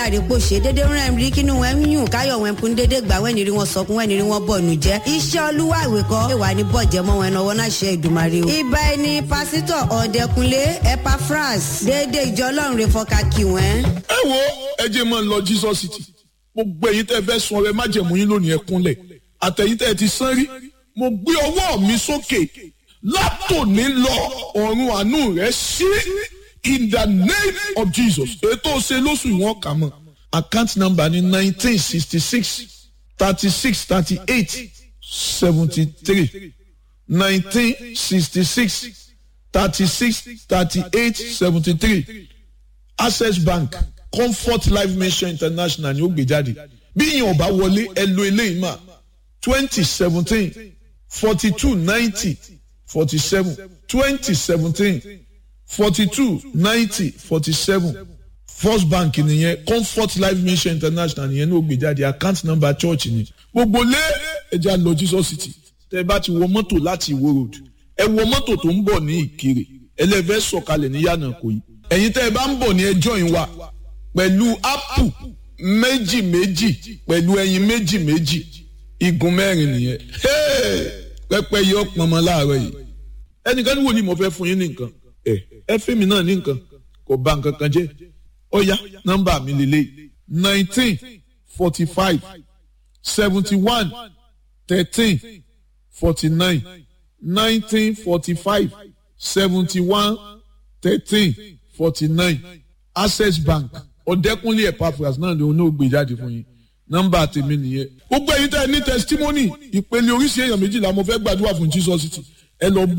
àdìpọ̀ ṣe dédé rán ẹ̀rí kínú wọn ń yùn káyọ̀ wọn kún dédé gbà wẹ́n ní rí wọn sọkún wẹ́n ní rí wọn bọ̀ nù jẹ́ iṣẹ́ olúwa ìwé kọ́ ìwà ní bọ̀jẹ̀ mọ́ wọn náwó náà ṣe ìdùmarè o. ibà ẹni pásítọ̀ ọ̀dẹ̀kunlé epaphras dédé ìjọ ọlọ́run rẹ̀ fọ́ka kí wọ́n. ẹ wo ẹ jẹ́ máa ń lọ Jesus City gbogbo ẹ̀yin tẹ́ fẹ́ sun ọrẹ májẹ̀mú yín lónìí ẹ kúnlẹ̀ àtẹ̀yin tẹ́ ti sán rí mo gbé ọwọ́ mi sókè látòní lọ ọ̀run àánú rẹ̀ sí in the name of Jesus ètò ṣe lóṣù ìwọ̀n kà mọ́ account number ní nineteen sixty six thirty six thirty eight seventy three nineteen sixty six thirty six thirty eight seventy three access bank comfort life mission international ni ó gbé jáde bí yín ọba wọlé ẹ lo eléyìí mà twenty seventeen forty two ninety forty seven twenty seventeen forty two ninety forty seven first bank nìyẹn comfort life mission international nìyẹn ní ó gbé jáde account number church ni gbogbo lé ẹja lọ Jesus City tẹ bá ti wọ mọ́tò láti Ìwó road ẹ wọ mọ́tò tó ń bọ̀ ní Ìkirè ẹlẹ́fẹ́ sọ̀kalẹ̀ ní yànnà kò yí ẹ̀yin tẹ́ ẹ bá ń bọ̀ ní ẹjọ́ yín wa pẹ̀lú ápù méjì méjì pẹ̀lú ẹyin méjì méjì igun mẹ́rin nìyẹn pẹ́pẹ́ yìí ọ̀pọ̀ ọmọ láàárọ̀ yìí ẹnìkan ní wo ni mo fẹ́ fún yín ní nǹkan ẹ ẹ fẹ́mi náà ní nǹkan kò bà nǹkan kan jẹ́ ọ̀ya nọ́mbà mi lélẹ̀ nineteen forty five seventy one thirteen forty nine nineteen forty five seventy one thirteen forty nine access bank ọ̀dẹ́kúnlé epaphras náà ló ní ògbé jáde fún yín nọ́mbà tèmi nìyẹn. gbogbo ẹ̀yin tẹ́ ẹ ní testimony ìpele oríṣi èèyàn méjìlá mo fẹ́ gbàdúrà fún Jesus City ẹ lọ